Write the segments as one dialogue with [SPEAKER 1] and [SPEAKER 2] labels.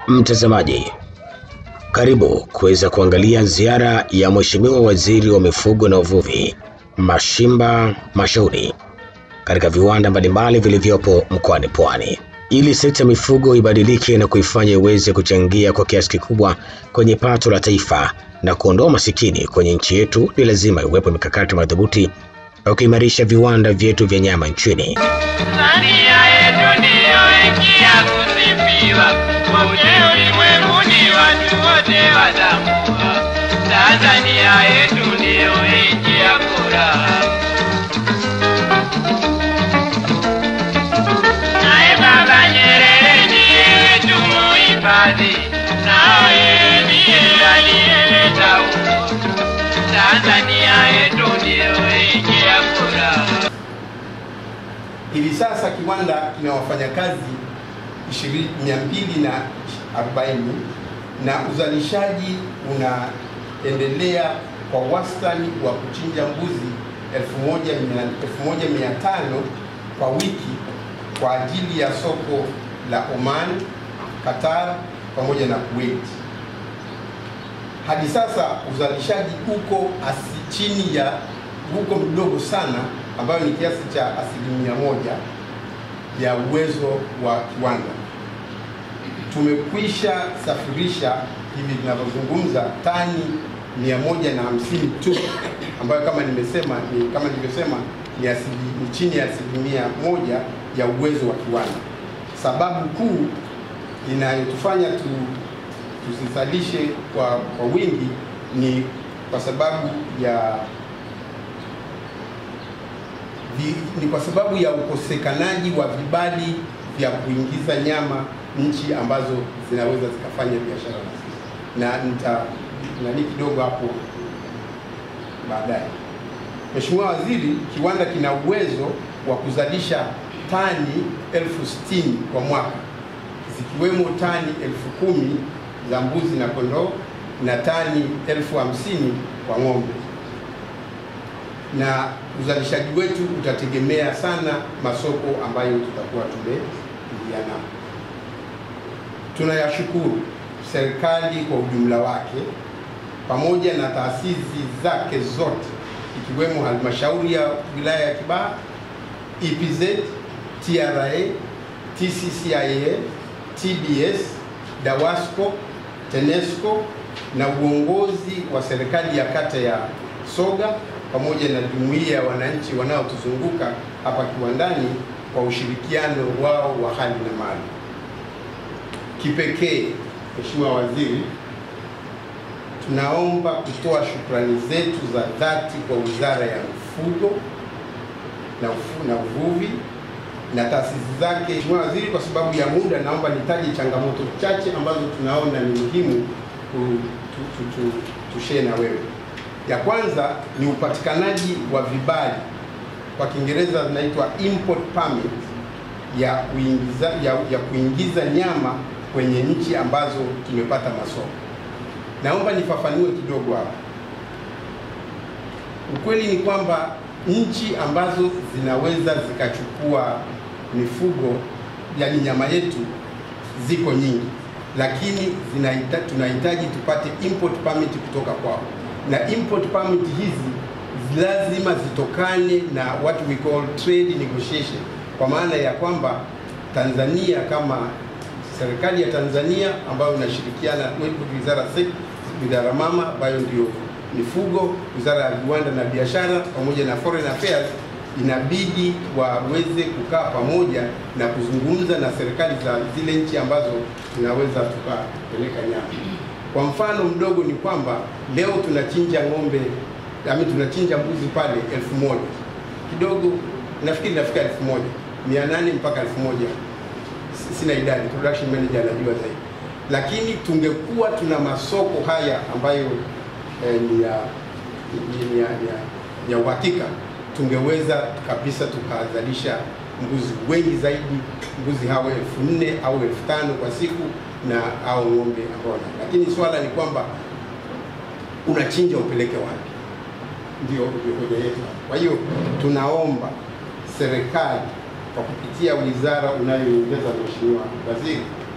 [SPEAKER 1] Mtazamaji, karibu kuweza kuangalia ziara ya Mheshimiwa Waziri wa Mifugo na Uvuvi Mashimba Mashauri katika viwanda mbalimbali vilivyopo mkoani Pwani ili sekta ya mifugo ibadilike na kuifanya iweze kuchangia kwa kiasi kikubwa kwenye pato la taifa na kuondoa masikini kwenye nchi yetu, ni lazima iwepo mikakati madhubuti ya kuimarisha viwanda vyetu vya nyama nchini.
[SPEAKER 2] Tanzania yetu ndiyo nchi ya kusifiwa, kote ulimwenguni watu wote watambua. Tanzania yetu ndiyo nchi ya furaha. Naye Baba Nyerere ndiye wetu muhifadhi, nao yeye ndiye aliyeleta uhuru. Tanzania yetu ndiyo nchi ya furaha.
[SPEAKER 3] Hivi sasa kiwanda kina wafanyakazi 240 na uzalishaji unaendelea kwa wastani wa kuchinja mbuzi 1500 kwa wiki kwa ajili ya soko la Oman, Qatar pamoja na Kuwait. Hadi sasa uzalishaji uko asi chini ya uko mdogo sana ambayo ni kiasi cha asilimia moja ya uwezo wa kiwanda. Tumekwisha safirisha hivi tunavyozungumza tani 150 tu ambayo kama nimesema ni kama nilivyosema ni, asili, ni chini ya asilimia moja ya uwezo wa kiwanda. Sababu kuu inayotufanya tu, tusizalishe kwa, kwa wingi ni kwa sababu ya vi, ni kwa sababu ya ukosekanaji wa vibali vya kuingiza nyama nchi ambazo zinaweza zikafanya biashara na sisi, na nita nani kidogo hapo baadaye. Mheshimiwa Waziri, kiwanda kina uwezo wa kuzalisha tani elfu sitini kwa mwaka zikiwemo tani elfu kumi za mbuzi na kondoo na tani elfu hamsini kwa ng'ombe na uzalishaji wetu utategemea sana masoko ambayo tutakuwa tumeingia nao. Tunayashukuru serikali kwa ujumla wake pamoja na taasisi zake zote ikiwemo halmashauri ya wilaya ya Kibaha, EPZ, TRA, TCCIA, TBS, DAWASCO, TANESCO na uongozi wa serikali ya kata ya Soga pamoja na jumuiya ya wananchi wanaotuzunguka hapa kiwandani kwa ushirikiano wao wa hali na mali. Kipekee, Mheshimiwa Waziri, tunaomba kutoa shukrani zetu za dhati kwa Wizara ya Mifugo na, ufu, na Uvuvi na taasisi zake. Mheshimiwa Waziri, kwa sababu ya muda, naomba nitaje changamoto chache ambazo tunaona ni muhimu tushare na wewe. Ya kwanza ni upatikanaji wa vibali, kwa Kiingereza zinaitwa import permit ya kuingiza, ya, ya kuingiza nyama kwenye nchi ambazo tumepata masoko. Naomba nifafanue kidogo hapa. Ukweli ni kwamba nchi ambazo zinaweza zikachukua mifugo, yani nyama yetu, ziko nyingi, lakini zinahita, tunahitaji tupate import permit kutoka kwao na import permit hizi lazima zitokane na what we call trade negotiation, kwa maana ya kwamba Tanzania kama serikali ya Tanzania ambayo inashirikiana wizara wizara mama ambayo ndio mifugo, wizara ya viwanda na biashara pamoja na foreign affairs, inabidi waweze kukaa pamoja na kuzungumza na serikali za zile nchi ambazo zinaweza tukapeleka nyama. Kwa mfano mdogo ni kwamba leo tunachinja ng'ombe ami tunachinja mbuzi pale elfu moja kidogo, nafikiri nafika elfu moja mia nane mpaka elfu moja sina idadi, production manager anajua zaidi, lakini tungekuwa tuna masoko haya ambayo eh, ni ya ni ya, ya, ya uhakika, tungeweza kabisa tukazalisha mbuzi wengi zaidi, mbuzi hao elfu nne au elfu tano kwa siku na au ng'ombe ambao, lakini swala ni kwamba unachinja upeleke wapi? Ndio ndio hoja yetu. Kwa hiyo tunaomba serikali kwa kupitia wizara unayoongeza Mheshimiwa Waziri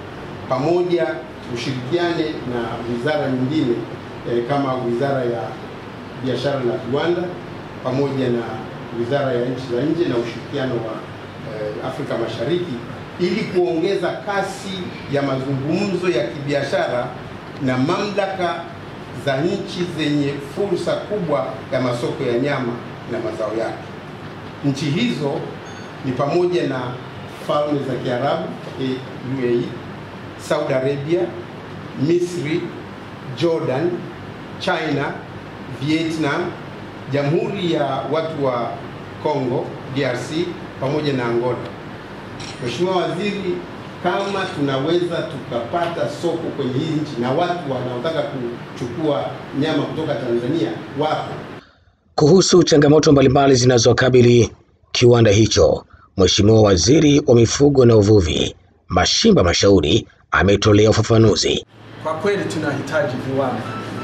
[SPEAKER 3] pamoja ushirikiane na wizara nyingine eh, kama wizara ya biashara na viwanda pamoja na wizara ya nchi za nje na ushirikiano wa eh, Afrika Mashariki ili kuongeza kasi ya mazungumzo ya kibiashara na mamlaka za nchi zenye fursa kubwa ya masoko ya nyama na mazao yake. Nchi hizo ni pamoja na Falme za Kiarabu eh, UAE, Saudi Arabia, Misri, Jordan, China, Vietnam, Jamhuri ya watu wa Kongo DRC pamoja na Angola. Mheshimiwa Waziri, kama tunaweza tukapata soko kwenye hii nchi na watu wanaotaka kuchukua nyama kutoka Tanzania wapo.
[SPEAKER 1] Kuhusu changamoto mbalimbali zinazokabili kiwanda hicho, Mheshimiwa Waziri wa Mifugo na Uvuvi Mashimba Mashauri ametolea ufafanuzi.
[SPEAKER 4] Kwa kweli tunahitaji viwanda,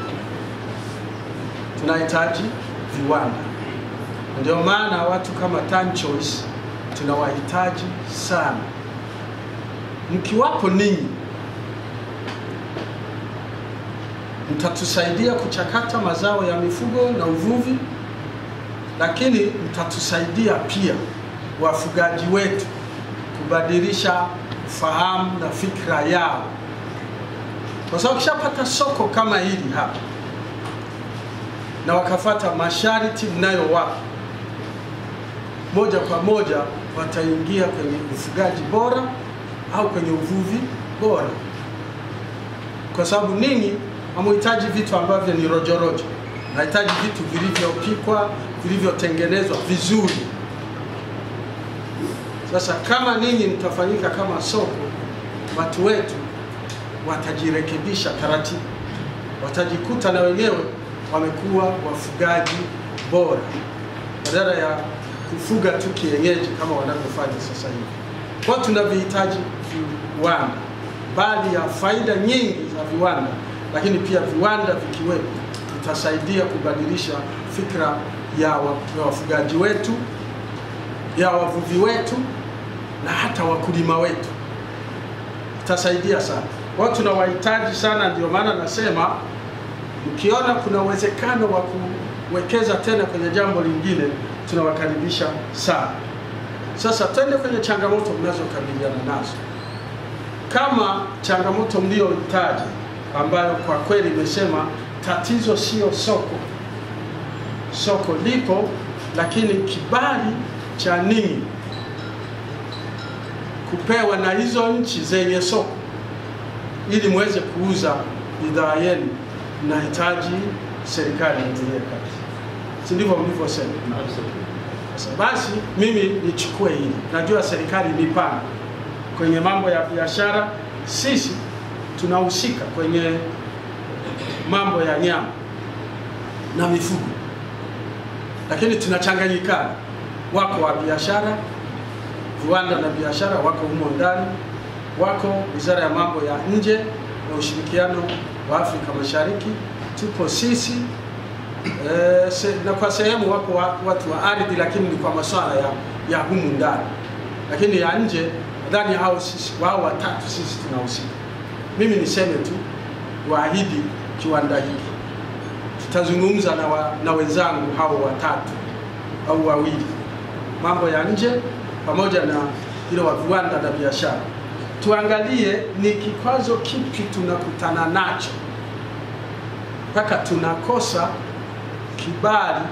[SPEAKER 4] tunahitaji viwanda. Ndio maana watu kama Tan Choice tunawahitaji sana. Mkiwapo ninyi, mtatusaidia kuchakata mazao ya mifugo na uvuvi, lakini mtatusaidia pia wafugaji wetu kubadilisha fahamu na fikra yao, kwa sababu kishapata soko kama hili hapa na wakafata masharti mnayowapa, moja kwa moja wataingia kwenye ufugaji bora au kwenye uvuvi bora, kwa sababu ninyi hamuhitaji vitu ambavyo ni rojorojo, nahitaji vitu vilivyopikwa, vilivyotengenezwa vizuri. Sasa kama ninyi mtafanyika kama soko, watu wetu watajirekebisha taratibu, watajikuta na wenyewe wamekuwa wafugaji bora badala ya kufuga tu kienyeji kama wanavyofanya sasa hivi. Kwa tunavihitaji viwanda, bali ya faida nyingi za viwanda, lakini pia viwanda vikiwepo vitasaidia kubadilisha fikra ya wa- ya wafugaji wetu, ya wavuvi wetu na hata wakulima wetu, itasaidia sana. Kwa hiyo tunawahitaji sana, ndio maana nasema mkiona kuna uwezekano wa kuwekeza tena kwenye jambo lingine, tunawakaribisha sana. Sasa twende kwenye changamoto mnazokabiliana nazo. Kama changamoto mliyoitaja, ambayo kwa kweli imesema tatizo sio soko, soko lipo, lakini kibali cha ninyi kupewa na hizo nchi zenye soko ili muweze kuuza bidhaa yenu, mnahitaji serikali ingilie kati, si ndivyo mlivyosema? Sasa basi, mimi nichukue hili, najua serikali ni pana kwenye mambo ya biashara, sisi tunahusika kwenye mambo ya nyama na mifugo, lakini tunachanganyikana. Wako wa biashara, viwanda na biashara wako humo ndani, wako wizara ya mambo ya nje na ushirikiano wa Afrika Mashariki, tupo sisi e, se, na kwa sehemu wako wa, watu wa ardhi, lakini ni kwa masuala ya, ya humu ndani, lakini ya nje nadhani hao sisi wao watatu sisi tunahusika. Mimi niseme tu waahidi kiwanda hiki tutazungumza na, wa, na wenzangu hao watatu au wawili, mambo ya nje pamoja na ile wa viwanda na biashara, tuangalie ni kikwazo kipi tunakutana nacho mpaka tunakosa kibali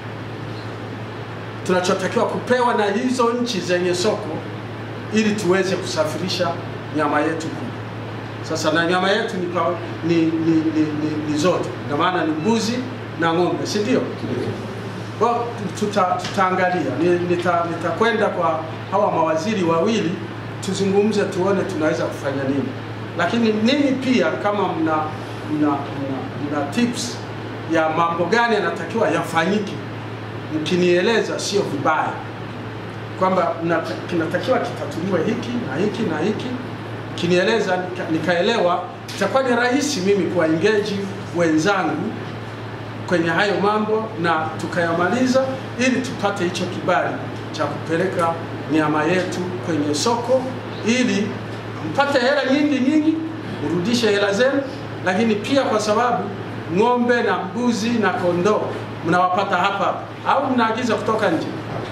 [SPEAKER 4] tunachotakiwa kupewa na hizo nchi zenye soko ili tuweze kusafirisha nyama yetu kule. Sasa na nyama yetu ni, pa- ni, ni, ni, ni, ni zote, na maana ni mbuzi na ng'ombe, si ndio? Kwa tuta, tutaangalia Ni- nita- nitakwenda kwa hawa mawaziri wawili tuzungumze, tuone tunaweza kufanya nini, lakini ninyi pia kama mna, mna, mna, mna tips ya mambo gani yanatakiwa yafanyike, mkinieleza sio vibaya kwamba mnata- kinatakiwa kitatuliwe hiki na hiki na hiki, kinieleza nika, nikaelewa, itakuwa ni rahisi mimi kuwaengeji wenzangu kwenye hayo mambo na tukayamaliza, ili tupate hicho kibali cha kupeleka nyama yetu kwenye soko, ili mpate hela nyingi nyingi mrudishe hela zenu, lakini pia kwa sababu ng'ombe na mbuzi na kondoo mnawapata hapa hapa au mnaagiza kutoka nje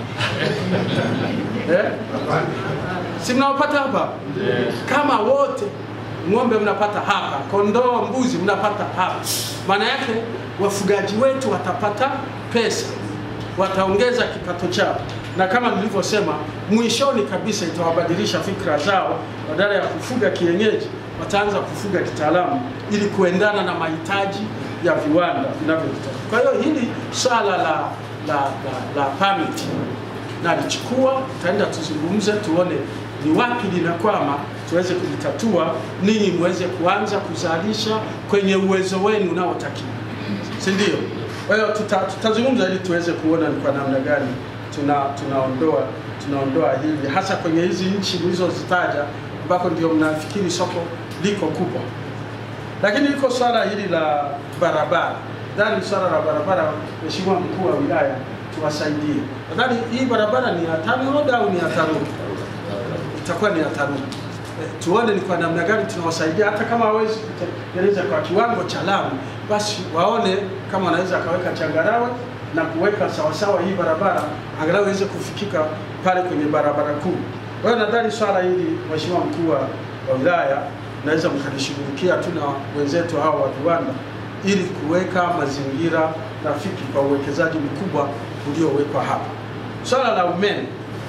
[SPEAKER 4] eh? si mnawapata hapa hapa? kama wote ng'ombe mnapata hapa, kondoo, mbuzi mnapata hapa, maana yake wafugaji wetu watapata pesa, wataongeza kipato chao, na kama nilivyosema, mwishoni kabisa itawabadilisha fikra zao, badala ya kufuga kienyeji wataanza kufuga kitaalamu ili kuendana na mahitaji ya viwanda vinavyohitaji. Kwa hiyo hili swala la, la, la, la permit nalichukua, tutaenda tuzungumze, tuone ni wapi linakwama, tuweze kulitatua, ninyi muweze kuanza kuzalisha kwenye uwezo wenu unaotakiwa, si ndio? Kwa hiyo tuta, tutazungumza ili tuweze kuona ni kwa namna gani tuna tunaondoa tunaondoa hili hasa kwenye hizi nchi mlizozitaja ambako ndio mnafikiri soko liko kubwa, lakini liko swala hili la barabara. Nadhani swala la barabara, Mheshimiwa mkuu wa wilaya, tuwasaidie. Nadhani hii barabara ni ya TANROADS au ni ya TARURA? Itakuwa ni ya TARURA. Eh, tuone ni kwa namna gani tunawasaidia, hata kama hawezi kutekeleza kwa kiwango cha lami, basi waone kama wanaweza akaweka changarawe na kuweka sawasawa hii barabara angalau iweze kufikika pale kwenye barabara kuu. Kwa hiyo nadhani swala hili Mheshimiwa mkuu wa wa wilaya naweza mkalishughulikia tu na wenzetu hao wa viwanda ili kuweka mazingira rafiki kwa uwekezaji mkubwa uliowekwa hapa. Swala la umeme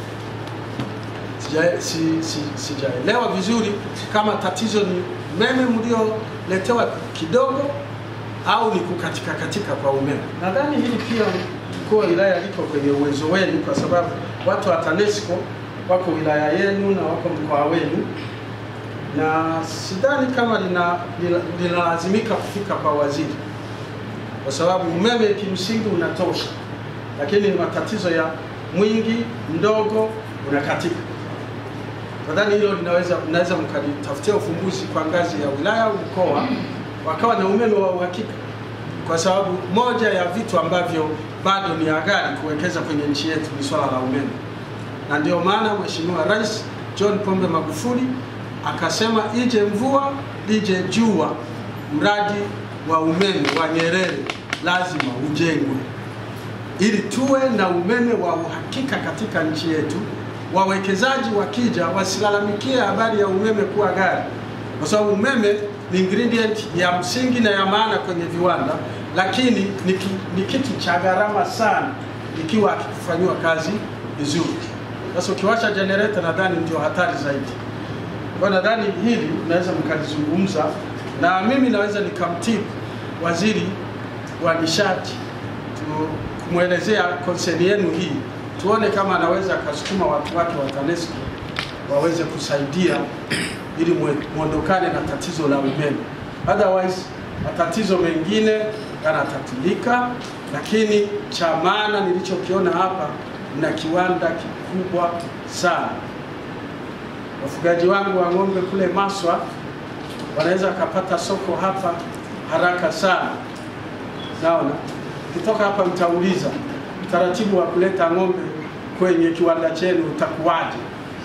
[SPEAKER 4] sija- si- si- sijaelewa vizuri kama tatizo ni umeme mlioletewa kidogo au ni kukatika katika kwa umeme. Nadhani hili pia mkuu wa wilaya liko kwenye uwezo wenu, kwa sababu watu wa TANESCO wako wilaya yenu na wako mkoa wenu, na sidhani kama lina- lina- linalazimika kufika kwa waziri, kwa sababu umeme kimsingi unatosha, lakini ni matatizo ya mwingi mdogo unakatika. Nadhani hilo linaweza mnaweza mkalitafutia ufumbuzi kwa ngazi ya wilaya au mkoa, wakawa na umeme wa uhakika, kwa sababu moja ya vitu ambavyo bado ni ghali kuwekeza kwenye nchi yetu ni swala la umeme, na ndio maana Mheshimiwa Rais John Pombe Magufuli akasema ije mvua lije jua, mradi wa umeme wa Nyerere lazima ujengwe ili tuwe na umeme wa uhakika katika nchi yetu. Wawekezaji wakija wasilalamikie habari ya umeme kuwa ghali, kwa sababu umeme ni ingredient ya msingi na ya maana kwenye viwanda, lakini ni, ki, ni kitu cha gharama sana ikiwa akikufanyiwa kazi vizuri. Sasa ukiwasha generator, nadhani ndio hatari zaidi. Kwa hiyo nadhani hili mnaweza mkalizungumza, na mimi naweza nikamtibu waziri wa nishati tu- kumwelezea konseni yenu hii, tuone kama anaweza akasukuma watu wake wa TANESCO waweze kusaidia ili mwe- mwondokane na tatizo la umeme. Otherwise matatizo mengine yanatatulika, lakini cha maana nilichokiona hapa, mna kiwanda kikubwa sana. Wafugaji wangu wa ng'ombe kule Maswa wanaweza wakapata soko hapa haraka sana. Naona ukitoka hapa mtauliza utaratibu wa kuleta ng'ombe kwenye kiwanda chenu utakuwaje,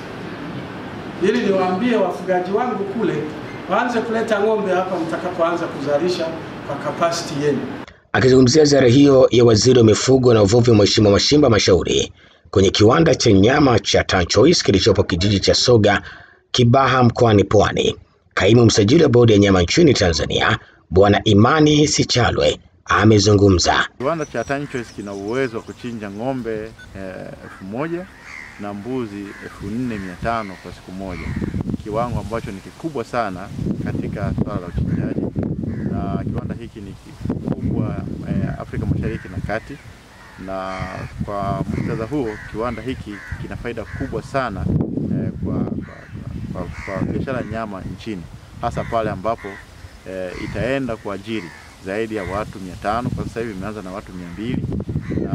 [SPEAKER 4] ili niwaambie wafugaji wangu kule waanze kuleta ng'ombe hapa mtakapoanza kuzalisha kwa kapasiti yenu.
[SPEAKER 1] Akizungumzia ziara hiyo ya waziri wa mifugo na uvuvi Mheshimiwa Mashimba Mashauri kwenye kiwanda cha nyama cha Tanchois kilichopo kijiji cha Soga Kibaha mkoani Pwani, kaimu msajili wa bodi ya nyama nchini Tanzania Bwana Imani Sichalwe amezungumza.
[SPEAKER 5] Kiwanda cha Tanchoice kina uwezo wa kuchinja ng'ombe eh, elfu moja na mbuzi elfu nne mia tano kwa siku moja, kiwango ambacho ni kikubwa sana katika swala la uchinjaji, na kiwanda hiki ni kikubwa eh, Afrika Mashariki na Kati, na kwa muktadha huo kiwanda hiki kina faida kubwa sana eh, kwa, kwa, kwa, kwa, kwa biashara ya nyama nchini, hasa pale ambapo eh, itaenda kuajiri zaidi ya watu mia tano kwa sasa hivi imeanza na watu mia mbili na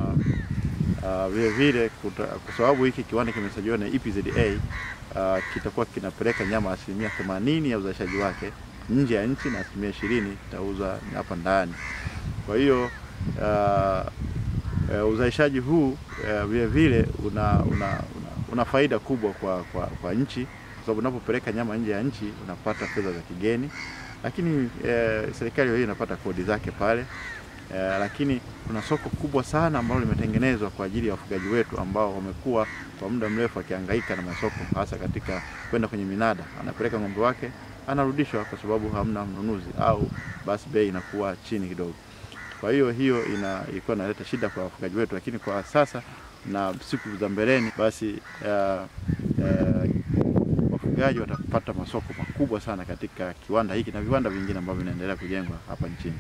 [SPEAKER 5] uh, vile vile kuta- kwa sababu hiki kiwanda kimesajiliwa na EPZA uh, kitakuwa kinapeleka nyama asilimia themanini ya uzalishaji wake nje ya nchi na asilimia ishirini itauzwa hapa ndani. Kwa hiyo uh, uh, uzalishaji huu uh, vile vile una, una, una, una faida kubwa kwa, kwa, kwa nchi kwa sababu unapopeleka nyama nje ya nchi unapata fedha za kigeni, lakini eh, serikali hiyo inapata kodi zake pale eh, lakini kuna soko kubwa sana ambalo limetengenezwa kwa ajili ya wafugaji wetu ambao wamekuwa kwa muda mrefu wakihangaika na masoko, hasa katika kwenda kwenye minada, anapeleka ng'ombe wake anarudishwa kwa sababu hamna mnunuzi au basi bei inakuwa chini kidogo. Kwa hiyo hiyo ina ilikuwa inaleta shida kwa wafugaji wetu, lakini kwa sasa na siku za mbeleni basi uh, uh, wafugaji watapata masoko makubwa sana katika kiwanda hiki na viwanda vingine ambavyo vinaendelea kujengwa hapa nchini.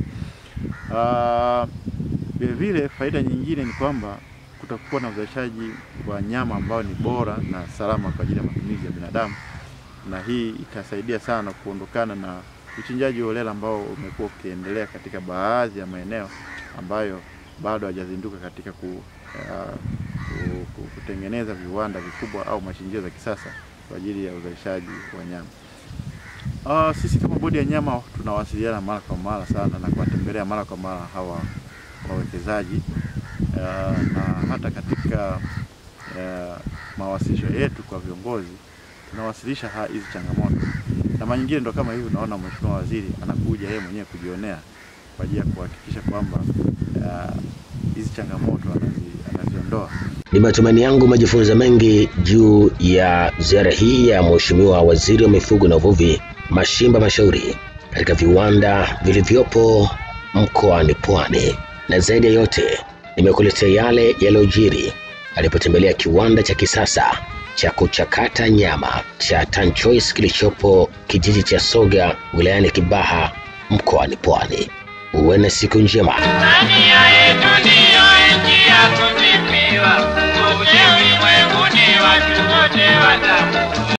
[SPEAKER 5] Vile uh, vile faida nyingine ni kwamba kutakuwa na uzalishaji wa nyama ambao ni bora na salama kwa ajili ya matumizi ya binadamu, na hii itasaidia sana kuondokana na uchinjaji holela ambao umekuwa ukiendelea katika baadhi ya maeneo ambayo bado hajazinduka katika ku, uh, ku, ku, kutengeneza viwanda vikubwa au machinjio za kisasa kwa ajili ya uzalishaji wa nyama. Uh, sisi kama bodi ya nyama tunawasiliana mara kwa mara sana na kuwatembelea mara kwa mara hawa wawekezaji uh, na hata katika uh, mawasilisho yetu kwa viongozi tunawasilisha hizi changamoto, na mara nyingine ndo kama hivi, unaona mheshimiwa waziri anakuja yeye mwenyewe kujionea kwa ajili ya kuhakikisha kwamba hizi uh, changamoto anazi, anaziondoa.
[SPEAKER 1] Ni matumaini yangu umejifunza mengi juu ya ziara hii ya Mheshimiwa Waziri wa Mifugo na Uvuvi Mashimba Mashauri katika viwanda vilivyopo mkoani Pwani, na zaidi ya yote nimekuletea yale yaliyojiri alipotembelea kiwanda cha kisasa cha kuchakata nyama cha Tanchoice kilichopo kijiji cha Soga wilayani Kibaha mkoani Pwani. Uwe na siku njema.
[SPEAKER 2] Tanzania yetu ndiyo nchi ya kusifiwa, kote ulimwenguni watu wote watamu